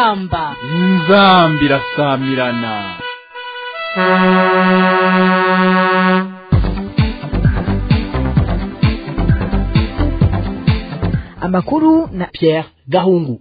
inzamba inzambi irasamirana amakuru na Pierre Gahungu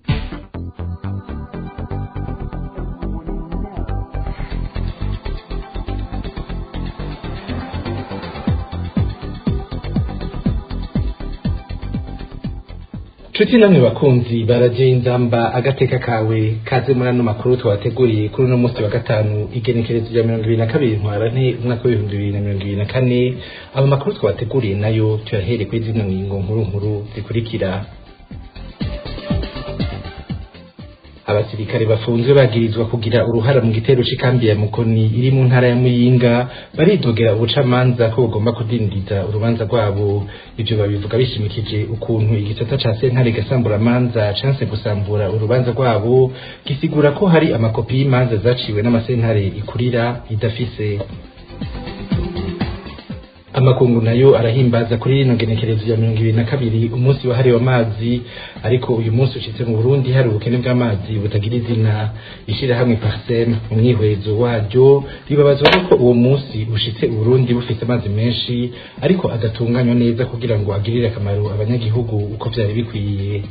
Nshuti namwe bakunzi baraje inzamba agateka kawe kaze muri ano makuru twabateguriye kuri uno munsi wa gatanu igenekerezo rya mirongo ibiri na kabiri ntwarante umwaka w'ibihumbi bibiri na mirongo ibiri na kane abo makuru twabateguriye nayo tuyahere kuri zino ngingo nkuru nkuru zikurikira abasirikare bafunzwe bagirizwa kugira uruhara mu gitero c'ikambi ya Mukoni iri mu ntara ya Muyinga baridogera ubucamanza ko bugomba kudindiza urubanza rwabo ivyo babivuga bishimikije ukuntu igisata ca sentare gasambura manza chance gusambura urubanza rwabo gisigura ko hari amakopi y'imanza zaciwe n'amasentare ikurira idafise amakungu nayo arahimbaza kuri rino genekerezo ya mirongo ibiri na kabiri umunsi wahariwe amazi ariko uyu munsi ushitse mu burundi hari ubukene bw'amazi butagira izina ishirahamwe parsem mu mwihwezo waryo ribabazwa ko uwo munsi ushitse uburundi bufise amazi menshi ariko adatunganywa neza kugira ngo agirire akamaro abanyagihugu uko vyari bikwiye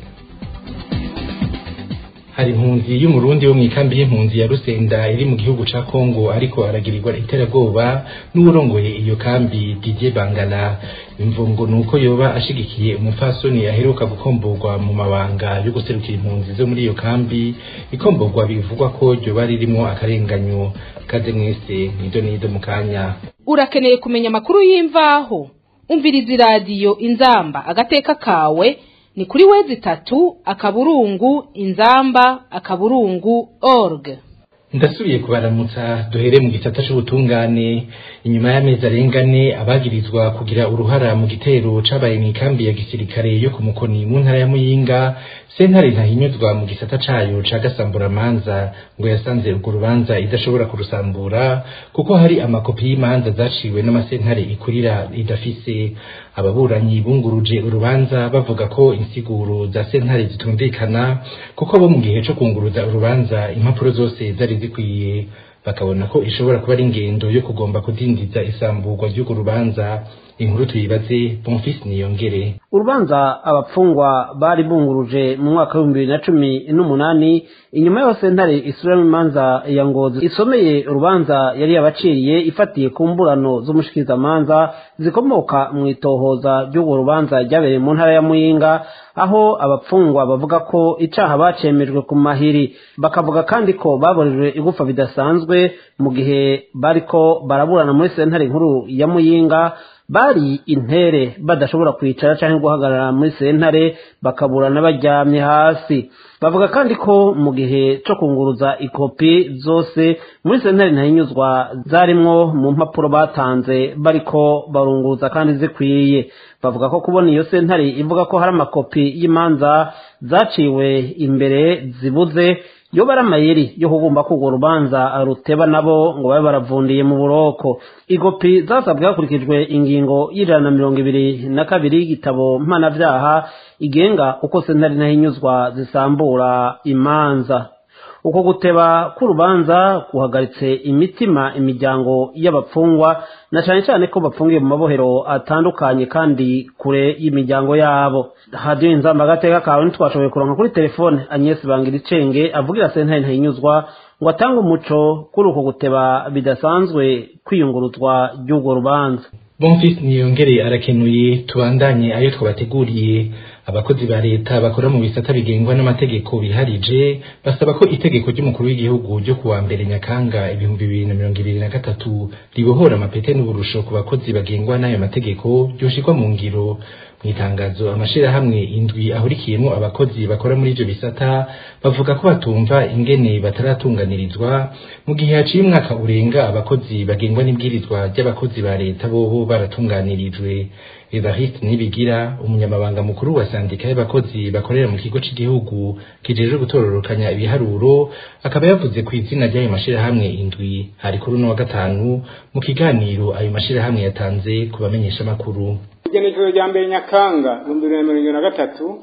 hari impunzi y'umurundi wo mw'ikambi y'impunzi ya Rusenda iri mu gihugu ca Kongo ariko aragirirwa iterabwoba n'uwurongoye iyo kambi Didier Bangala imvungo nuko yoba ashigikiye umupfasoni aheruka gukomborwa mu mabanga yo guserukira impunzi zo muri iyo kambi ikomborwa bivugwa ko ryoba ririmwo akarenganyo kaze mwese nido nido mu kanya urakeneye kumenya amakuru y'imvaho umviriza iradiyo inzamba agateka kawe ni kuri wezi tatu akaburungu inzamba akaburungu org ndasubiye kubaramutsa duhere mu gisata c'ubutungane inyuma y'amezi arengane abagirizwa kugira uruhara mu gitero cabaye mw'ikambi ya gisirikare yo ku mukoni mu ntara ya muyinga sentare ntahinyuzwa mu gisata cayo ca gasamburamanza ngo yasanze urwo rubanza idashobora kurusambura kuko hari amakopi y'imanza zaciwe n'amasentare ikurira idafise ababuranyi bunguruje urubanza bavuga ko insiguro za sentare zitumvikana kuko bo mu gihe co kunguruza urubanza impapuro zose zari zikwiye bakabona ko ishobora kuba ari ingendo yo kugomba kudindiza isamburwa ry'urwo rubanza inkuru tuyibaze Bonfils Niyongere urubanza abapfungwa bari bunguruje mu mwaka w'ibihumbi bibiri na cumi n'umunani inyuma y'aho sentare isubiramo imanza ya ngozi isomeye urubanza yari yabaciriye ifatiye ku mburano z'umushikirizamanza zikomoka mu itohoza ry'urwo rubanza ryabereye mu ntara ya muyinga aho abapfungwa bavuga ko icaha bacemejwe ku mahiri bakavuga kandi ko baborejwe igufa bidasanzwe mu gihe bariko baraburana muri sentare nkuru ya muyinga bari intere badashobora kwicara cyangwa guhagarara muri sentare bakaburana baryamye hasi bavuga kandi ko mu gihe cyo kunguruza ikopi zose muri sentare ntahinyuzwa zarimwo mu mpapuro batanze bariko barunguruza kandi zikwiye bavuga ko kubona iyo sentare ivuga ko hari amakopi y'imanza zaciwe imbere zibuze yo bari amayeri yo kugomba ko urwo rubanza ruteba nabo ngo babe baravundiye mu buroko igopi zasabwe hakurikijwe ingingo y'ijana na mirongo ibiri na kabiri y'igitabo mpanavyaha igenga uko sentare ntahinyuzwa zisambura imanza uko guteba k'urubanza guhagaritse imitima imiryango y'abapfungwa na cyane cyane ko bapfungiye mu mabohero atandukanye kandi kure y'imiryango yabo hadiyo inzamba agateka kawe ntitwashoboye kuronka kuri telefone Agnes Bangiricenge avugira sentare ntahinyuzwa ngo atange umuco kuri uko guteba bidasanzwe kwiyunguruzwa ry'urwo rubanza Bonfils Niyongere arakenuye tubandanye ayo twabateguriye abakozi ba leta bakora mu bisata bigengwa n'amategeko biharije basaba ko itegeko ry'umukuru w'igihugu ryo kuwa mbere nyakanga ibihumbi bibiri na mirongo ibiri na gatatu ribohora amapete n'uburusho ku bakozi bagengwa n'ayo mategeko ryoshirwa mu ngiro mu itangazo amashirahamwe indwi ahurikiyemo abakozi bakora muri ivyo bisata bavuga ko batumva ingene bataratunganirizwa mu gihe haciye umwaka urenga abakozi bagengwa n'ibwirizwa ry'abakozi ba leta bobo baratunganirijwe Evariste Nibigira umunyamabanga mukuru wa sandika y'abakozi bakorera mu kigo cy'igihugu kijejwe gutororokanya ibiharuro akaba yavuze ku izina ry'ayo mashirahamwe indwi hari kuri uno wa gatanu mu kiganiro ayo mashirahamwe yatanze ku bamenyesha makuru igenekerezo rya mbere nyakanga ibihumbi bibiri na mirongo na gatatu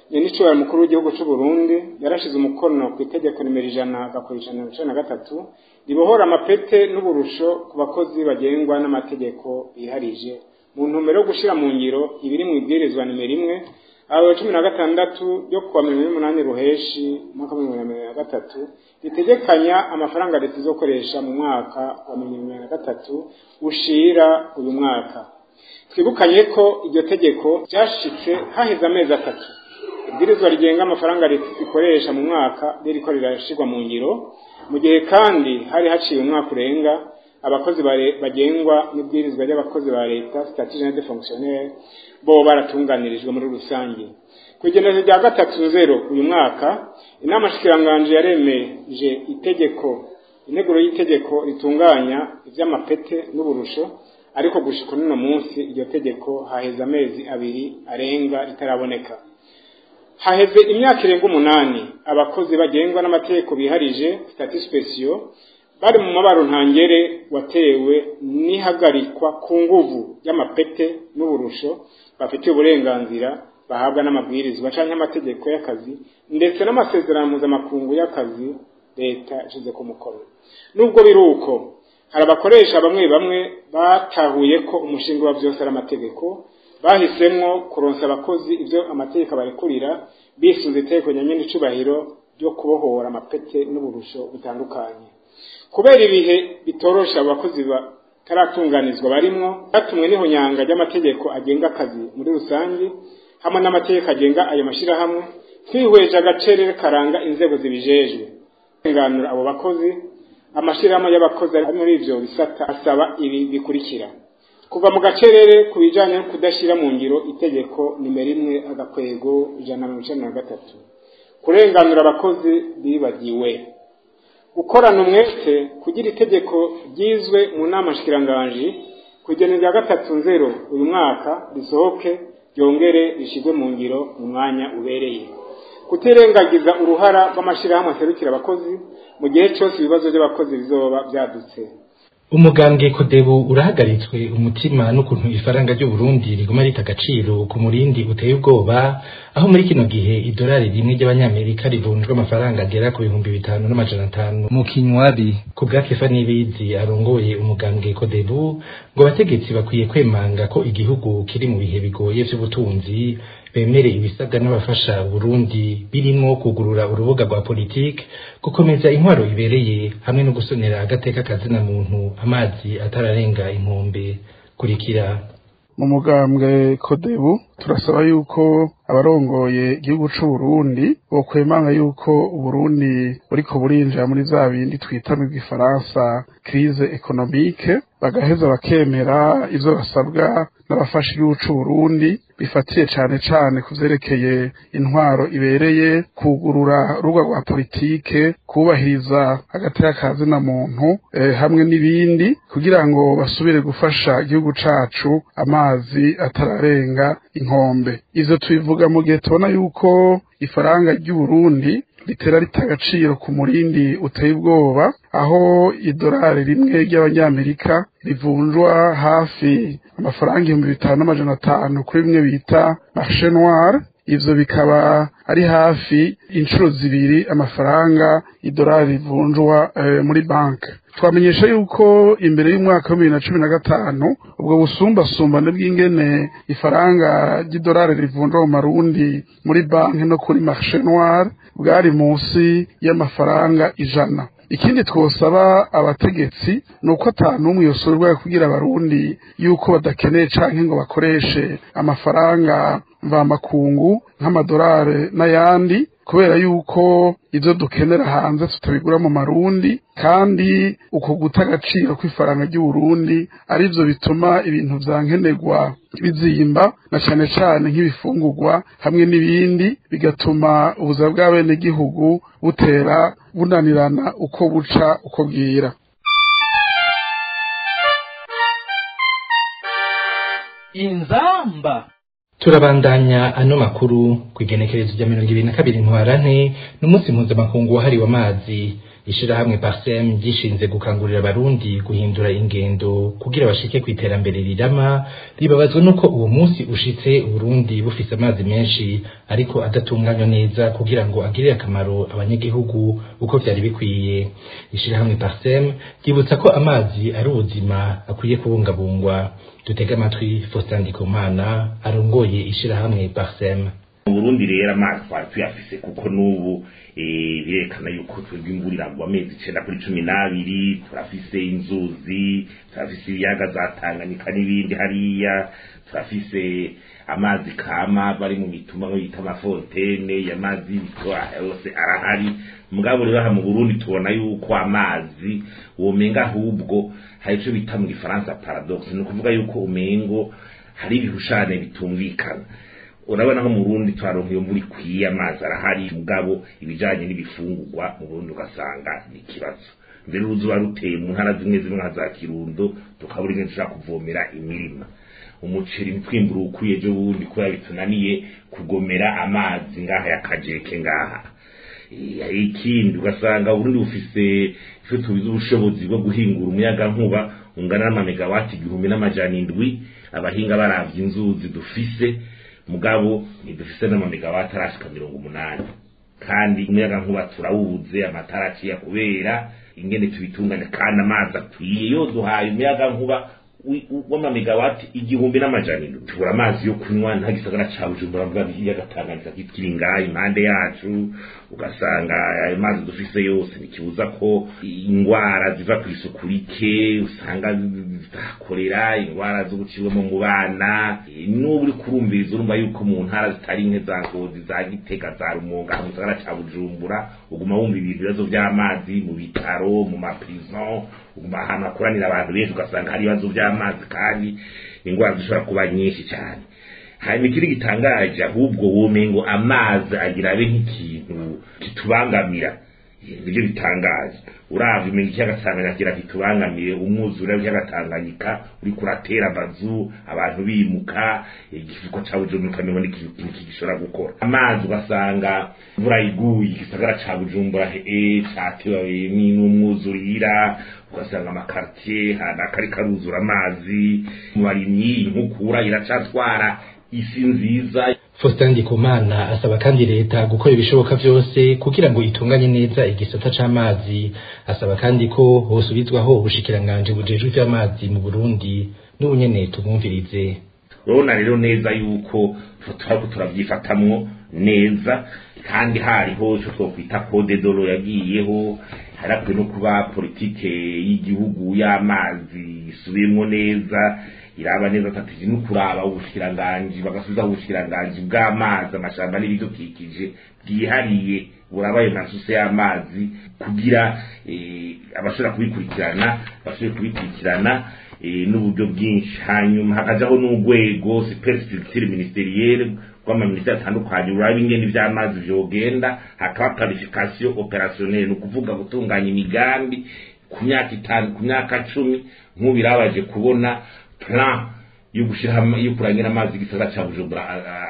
nyenicubahiro mukuru w'igihugu cy'u Burundi yarashize umukono ku itegeko nimero ijana agakora ijana na cumi na gatatu ribohora amapete n'uburusho ku bakozi bagengwa n'amategeko biharije mu ntumbero yo gushyira mu ngiro ibiri mu ibwirizwa nimero imwe aho cumi na gatandatu ryo kuwa mirongo ine n'umunani ruheshi umwaka wa mirongo na gatatu ritegekanya amafaranga leta izokoresha mu mwaka wa mirongo na gatatu ushira uyu mwaka twibukanye ko iryo tegeko ryashitse haheze amezi atatu ibwirizwa rigenga amafaranga leta ikoresha mu mwaka ririko rirashirwa mu ngiro mu gihe kandi hari haciye umwaka urenga abakozi bagengwa n'ibwirizwa ry'abakozi ba leta statut general de fonctionnaire bo baratunganirijwe muri rusange ku igenezo rya gatatu zero uyu mwaka inama shikiranganje yaremeje itegeko integuro y'itegeko ritunganya ivy'amapete n'uburusho ariko gushika n'uno munsi iryo tegeko haheze amezi abiri arenga ritaraboneka haheze imyaka irenga umunani abakozi bagengwa n'amategeko biharije statut speciaux bari mu mabaro ntangere watewe n'ihagarikwa ku nguvu y'amapete n'uburusho bafitiye uburenganzira bahabwa n'amabwirizwa canke amategeko y'akazi ndetse n'amasezerano mpuzamakungu y'akazi leta ishize ku mukono nubwo biri uko hari abakoresha bamwe bamwe batahuye ko umushinga wa vyose ari amategeko bahisemwo kuronsa abakozi ivyo amategeko abarekurira bisunze itegeko nyanyene icubahiro ryo kubohora amapete n'uburusho butandukanye kubera ibihe bitorosha abakozi bataratunganizwa barimwo batumwe n'ihonyanga ry'amategeko agenga akazi muri rusange hamwe n'amategeko agenga ayo mashirahamwe twihweje agacerere karanga inzego zibijejwe kurenganura abo bakozi amashirahamwe y'abakozi ari muri ivyo bisata asaba ibi bikurikira kuva mu gacerere ku bijanye no kudashyira mu ngiro itegeko nimero imwe agakwego ijana na mirongo icenda na gatatu kurenganura abakozi bibagiwe gukorana umwete kugira itegeko ryizwe mu nama nshikiranganji kugena rya gatatu nzero uyu mwaka risohoke ryongere rishyirwe mu ngiro mu mwanya ubereye kutirengagiza uruhara rw'amashyirahamwe aserukira abakozi mu gihe cyose ibibazo by'abakozi bizoba byadutse umugambwe kodebu urahagaritswe umutima n'ukuntu ifaranga ry'uburundi riguma rita agaciro ku murindi uteye ubwoba aho muri kino gihe idolari rimwe ry'abanyamerika rivunjwa amafaranga agera ku bihumbi bitanu n'amajana atanu mu kinywabi ku bwa kefa n'ibizi arongoye umugambwe kodebu ngo abategetsi bakwiye kwemanga ko igihugu kiri mu bihe bigoye vy'ubutunzi bemere ibisabwa n'abafasha Burundi birimwo kugurura urubuga rwa politike gukomeza intwaro ibereye hamwe no gusonera agateka kazina muntu amazi atararenga inkombe kurikira mu mugambwe kodebu turasaba yuko abarongoye igihugu c'uburundi bokwemanga yuko uburundi buriko burinjira muri za bindi twita mu gifaransa crise economique bagaheza bakemera ivyo basabwa n'abafasha igihugu c'uburundi bifatiye cane cane ku vyerekeye intwaro ibereye kugurura urubuga rwa politike kubahiriza agateka ka zina muntu eh, hamwe n'ibindi kugira ngo basubire gufasha igihugu cacu amazi atararenga inkombe ivyo tubivuga mu gihe tubona yuko ifaranga ry'uburundi ritera rita agaciro ku murindi uteye ubwoba aho idolari rimwe ry'abanyamerika rivunjwa hafi amafaranga ibihumbi bitanu n'amajana atanu kuri bimwe bita marche noire ivyo bikaba ari hafi inshuro zibiri amafaranga idolari rivunjwa eh, muri banki twamenyesha yuko imbere y'umwaka wa bibiri na cumi na gatanu ubwo busumbasumbane bw'ingene ifaranga ry'idolari rivunjwa mu marundi muri banki no kuri marche noire bwari munsi y'amafaranga ijana ikindi twosaba abategetsi ni uko atanumwe yosurwa kugira abarundi yuko badakeneye canke ngo bakoreshe amafaranga mvamakungu nk'amadolari n'ayandi kubera yuko ivyo dukenera hanze tutabigura mu marundi kandi uko guta agaciro kw'ifaranga ry'uburundi arivyo bituma ibintu vya nkenerwa bizimba na cane cane nk'ibifungurwa hamwe n'ibindi bigatuma ubuzima bw'abenegihugu butera bunanirana uko buca uko bwira inzamba turabandanya ano makuru ku igenekerezo rya mirongo ibiri na kabiri ntwarante n'umunsi mpuzamakungu wahariwe amazi ishirahamwe parsem ryishinze gukangurira abarundi guhindura ingendo kugira bashike ku iterambere rirama ribabazwa nuko uwo munsi ushitse uburundi bufise amazi menshi ariko adatunganywa neza kugira ngo agirire akamaro abanyagihugu uko vyari bikwiye ishirahamwe parsem ryibutsa ko amazi ari ubuzima akwiye kubungabungwa dutega amatwi Faustin Ndikumana arongoye ishirahamwe parsem mu Burundi rero amazi twari tuyafise kuko n'ubu birekana yuko twebwe imvura iragwa amezi icenda kuri cumi n'abiri turafise inzuzi turafise ibiyaga za Tanganyika n'ibindi hariya turafise amazi kama bari mu mituma nko yita amafontene y'amazi y'ibitwa yose arahari mugabo rero aha mu Burundi tubona yuko amazi womenga ahubwo hari ico bita mu gifaransa paradoxe ni ukuvuga yuko umengo hari ibihushane bitumvikana urabona nko mu Burundi twaronka iyo mvura ikwiye amazi arahari mugabo ibijanye n'ibifungurwa mu Burundi ugasanga ni ikibazo mbere uruzuba ruteye mu ntara zimwe zimwe nka za Kirundo tukabura ingene dushobora kuvomera imirima umuceri ntitwimbura ukwiye ejo bundi kubera bitunaniye kugomera amazi ngaha yakajeke ngaha ikindi ugasanga Burundi bufise icyo tubize ubushobozi bwo guhingura umuyaga nkuba ungana n'amamegawati igihumbi n'amajana indwi abahinga baravye inzuzi dufise mugabo ntidufise n'amamegawati arashika mirongo umunani kandi umuyaga nkuba turawubuze amatara aciye kubera ingene tubitunganya kandi amazi akwiye yo duhaye umuyaga nkuba w'amamegawati igihumbi n'amajana indwi tubura amazi yo kunywa nta gisagara ca bujumbura mvuga ikiyaga tanganyika kiri ngaha impande yacu ugasanga ayo mazi dufise yose ntikibuza ko ingwara ziva ku isuku rike usanga zitakorera ingwara zo gucibwamo mu bana n'ubu uri kurumviriza urumva yuko mu ntara zitari nke za ngozi za gitega za rumonga mu gisagara ca bujumbura uguma wumva ibintu ibibazo vy'amazi mu bitaro mu maprison uguma ahantu hakoranira abantu benshi ugasanga hari ibibazo vy'amazi kandi ingwara zishobora kuba nyinshi cyane hanyuma ikindi gitangaje ahubwo womengo amazi agira abe nk'ikintu kitubangamira nibyo bitangaje uravye umenga ikiyaga tanganyika kira kitubangamire umwuzure w'ikiyaga tanganyika uriko uratera amazu abantu bimuka igifuko ca bujumbura ukamengo n'ikintu gishobora gukora amazi ugasanga imvura iguye igisagara ca bujumbura e catewe n'umwuzurira ugasanga amakartier hanakari karuzura amazi mu barimyi inkukura iracatwara isi nziza Faustin Ndikumana asaba kandi leta gukora ibishoboka vyose kugira ngo itunganye neza igisata c'amazi asaba kandi ko hosubizwaho ubushikiranganje bujejwe ivy'amazi mu Burundi n'ubunyene tumwumvirize urabona rero neza yuko turiko turavyifatamwo neza kandi hariho ico twokwita code dolo yagiyeho harakwiye no kuba politike y'igihugu y'amazi isubiyemwo neza iraba neza tatije no kuraba ubushikiranganji bagasubiza ubushikiranganji bw'amazi amashamba n'ibidukikije bwihariye buraba ayo masuse y'amazi kugira abashobora kubikurikirana bashobore kubikurikirana n'uburyo bwinshi hanyuma hakajaho n'urwego superstructure ministerielle rw'amaminisitiri atandukanye uraba ingene ivy'amazi vyogenda hakaba planification opérationnelle ni ukuvuga gutunganya imigambi ku myaka itanu ku myaka cumi nk'ubirabaje kubona plan yo gushira yo kurangira amazi igisagara ca Bujumbura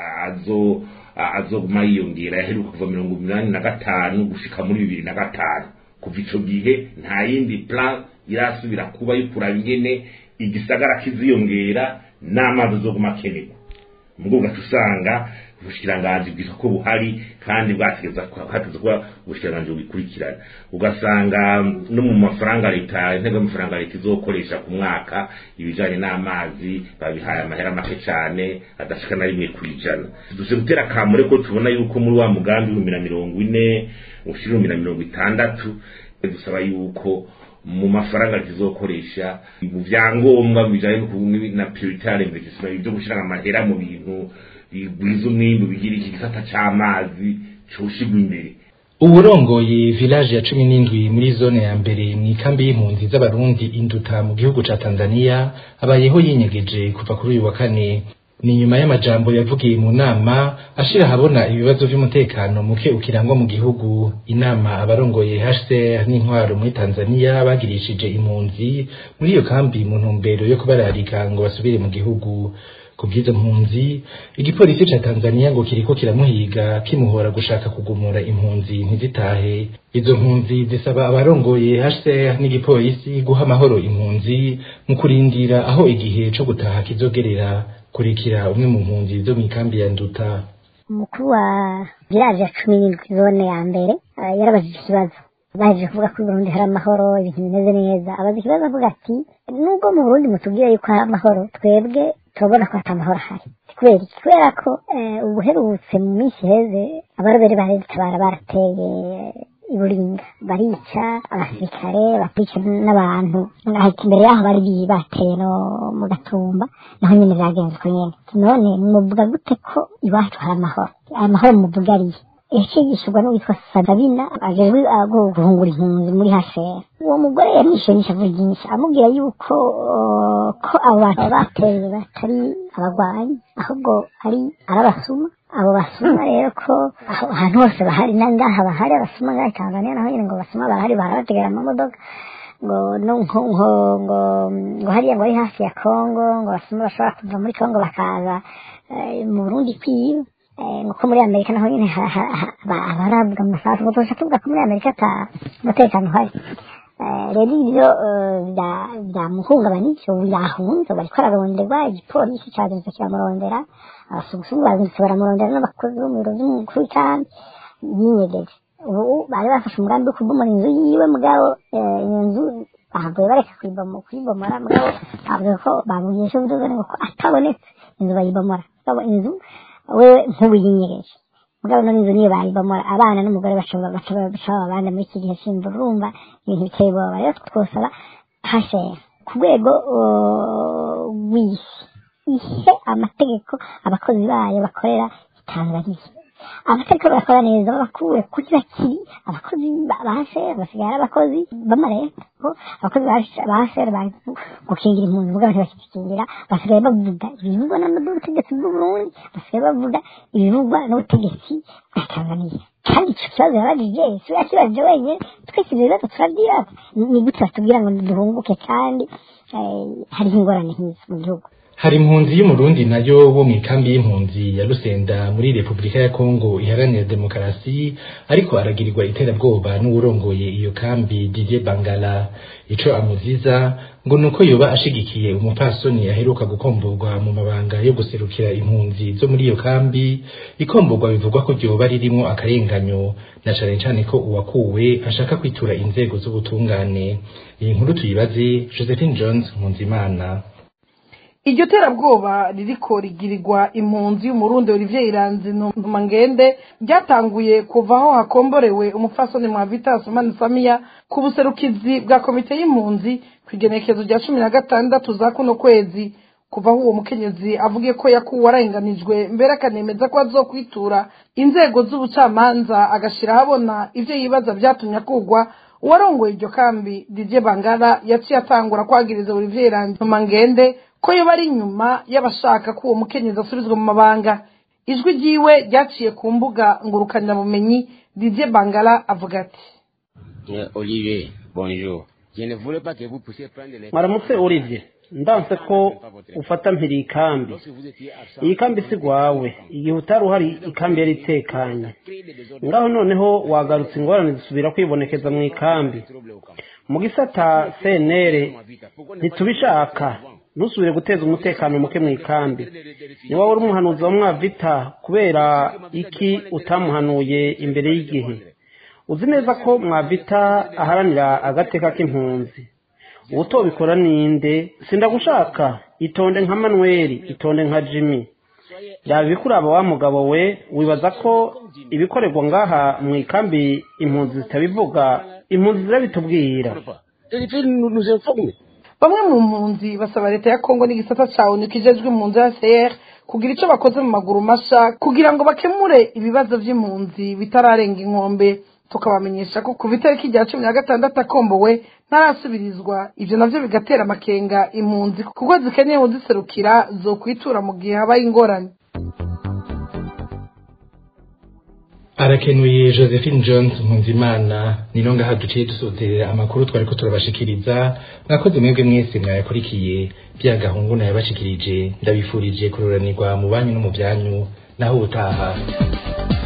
azo azoguma yiyongera yaheruka kuva mirongo umunani na gatanu gushika muri bibiri na gatanu kuva ico gihe nta yindi plan irasubira kuba yo kuraba ingene igisagara kiziyongera n'amazi azoguma akenerwa mubwo ugaca usanga ubushikiranganji bwitwa ko buhari kandi bwategeza hateze kuba ubushikiranganji bubikurikirana ugasanga no mu mafaranga leta intego y'amafaranga leta izokoresha ku mwaka ibijanye n'amazi babihaye amahera make cane adashika na rimwe kwijana duze gutera kamure ko tubona yuko muri wa mugambi w'ibihumbi na mirongo ine ushira ibihumbi na mirongo itandatu dusaba yuko mu mafaranga tuzokoresha mu vyangombwa bijanye na prioritary investissement byo gushira amahera mu bintu bigwiza umwimbu bigira iki gisata c'amazi coshigwa imbere uburongoye village ya cumi n'indwi muri zone ya mbere mu ikambi y'impunzi z'abarundi induta mu gihugu ca tanzania abayeho yinyegeje kuva kuri uyu wa kane ni nyuma y'amajambo yavugiye mu nama ashira habona ibibazo vy'umutekano muke ukirangwa mu gihugu inama abarongoye HCR n'intwaro muri Tanzania bagirishije impunzi muri iyo kambi mu ntumbero yo kubararika ngo basubire mu gihugu ku bw'izo mpunzi igipolisi ca Tanzania ngo kiriko kiramuhiga kimuhora gushaka kugumura impunzi ntizitahe izo mpunzi zisaba abarongoye HCR n'igipolisi guha amahoro impunzi mu kurindira aho igihe co gutaha kizogerera kurikira umwe mu mpunzi zo mw'ikambi ya Nduta umukuru wa village ya cumi n'indwi zone ya mbere eh, yarabajije ikibazo baje kuvuga ko i Burundi hari amahoro ibintu bimeze neza abaza ikibazo avuga ati nubwo mu Burundi mutubwira yuko hari amahoro twebwe turabona ko ata mahoro ahari kubera iki kubera ko eh, ubuherutse mu minsi iheze abarobere ba leta bara barateye iburinga barica abasirikare bakica n'abantu ngahita imbere yaho bari bi- bateye no mu gatumba naho nyine byagenze uko nyene none muvuga gute ko iwacu hari amahoro amahoro muvuga ariye yashigishijwe n'uwitwa Sadabina ajejwe ago guhungura impunzi muri HCR uwo mugore yamwishuye n'ishavu ryinshi amubwira yuko uh, ko abo bantu bateye batari abagwanyi ahubwo ari arabasuma abo basuma rero ko aho ahantu hose bahari nangaha bahari abasuma ngaha i Tanzania naho nyine ngo basuma barahari barabategera amamodoka ngo no nko nko ngo ngo hariya ngo ari hafi ya Kongo ngo basuma bashobora kuva muri Kongo bakaza eh, mu Burundi kwiba Eh, nuko muri amerika naho nyine ha- ha- ha- ba- baravuga amasasu ngo tuza tuvuga ko muri amerika ata umutekano uhari Eh, rero ibyo eh, bya- byamuhungabanije ubu yahunze bariko araronderwa igipolisi cazindutse kiramurondera abasugusugu bazindutse baramurondera n'abakozi bo mu biro vy'umukuru w'ikambi yinyegeje ubu bari bafashe umugambi wo kubomora inzu yiwe mugabo eh, iyo nzu bahavuye bareka kuyibomo- kuyibomora mugabo bavuze ko bamugisha ubudozane ngo ko atabonetse inzu bayibomora mugabo inzu wewe nk'ubuyinyereje mugabo none inzu niyo bayibomora abana n'umugore bashobora baca baca abana muri iki gihe c'imvura urumva ibintu biteye ubwoba rero twosaba hashera ku rwego uh, w'isi ihe amategeko abakozi bayo bakorera Tanzania abatariko barakora neza babakure kuri bakiri abakozi ba- ba HCR basigaye ari abakozi b'amareta ko abakozi ba ba HCR bari gukingira impunzi mugabo ntibakizikingira basigaye bavuga ibivugwa n'ubutegetsi bw'uburundi basigaye bavuga ibivugwa n'ubutegetsi bwa tanzania kandi ico kibazo yabajije si we yakibajije wenyine twese ivyo bibazo turavyibaza ni gute batubwira ngo duhunguke kandi eh, hariho ingorane nk'izo mu gihugu hari impunzi y'umurundi nayo wo mu ikambi y'impunzi ya Rusenda muri Repubulika ya Kongo iharanira demokarasi ariko aragirirwa iterabwoba n'uwurongoye iyo kambi Didier Bangala ico amuziza ngo nuko yoba ashigikiye umupasoni aheruka gukomborwa mu mabanga yo guserukira impunzi zo muri iyo kambi ikomborwa bivugwa ko ryoba ririmwo akarenganyo na cane cane ko uwakuwe ashaka kwitura inzego z'ubutungane iyi nkuru tuyibaze Josephine Jones Nkunzimana iryo terabwoba ririko rigirirwa impunzi y'umurundi olivier iranzi ntumangende ryatanguye kuva aho hakomborewe umupfasoni mwa vitas umani samiya ku buserukizi bwa komite y'impunzi ku igenekezo rya cumi na gatandatu za kuno kwezi kuva aho uwo mukenyezi avuge ko yakuwe arenganijwe mbere akanemeza ko azokwitura inzego z'ubucamanza agashira ahabona ivyo yibaza vyatumye akugwa uwarongoye iryo kambi Didier Bangala yaciye atangura kwagiriza Olivier Iranzi Mangende ko yoba ari inyuma y'abashaka ko uwo mukenyezi asubizwa mu mabanga ijwi ryiwe ryaciye ku mbuga ngurukanabumenyi Didier Bangala avuga ati Euh, Olivier, bonjour. Je ne voulais pas que vous puissiez prendre les... mwaramutse Olivier ndanse ko ufata mpiri iyi kambi iyi kambi si rwawe igihe utari uhari ikambi yari itekanye ngaho noneho wagarutse ingorane zisubira kwibonekeza mu ikambi mu gisata CNR ntitubishaka ntusubire guteza umutekano muke mu ikambi ni wowe uri umuhanuzi wa mwavita kubera iki utamuhanuye imbere y'igihe uzi neza ko mwavita aharanira agateka k'impunzi utobikora ninde sindagushaka itonde nka manuel itonde nka jimmy yaba ibikuraba wa mugabo we wibaza ko ibikorerwa ngaha mu ikambi impunzi zitabivuga impunzi zirabitubwira bamwe mu mpunzi basaba leta ya kongo n'igisata ca onu kijejwe impunzi ya cr kugira ico bakoze mu maguru masha kugira ngo bakemure ibibazo vy'impunzi bitararenga inkombe tukabamenyesha ko kuva itariki rya cumi na gatandatu akombowe ntarasubirizwa ivyo navyo bigatera amakenga impunzi kuko zikeneye uziserukira zokwitura mu gihe habaye ingorane arakenuye josephine jones mpunzimana nino ngaha duciye dusozerera amakuru twari ko turabashikiriza mwakoze mwebwe mwese mwayakurikiye bya gahungu nayabashikirije ndabifurije kururanirwa mu banyu no mu byanyu naho ubutaha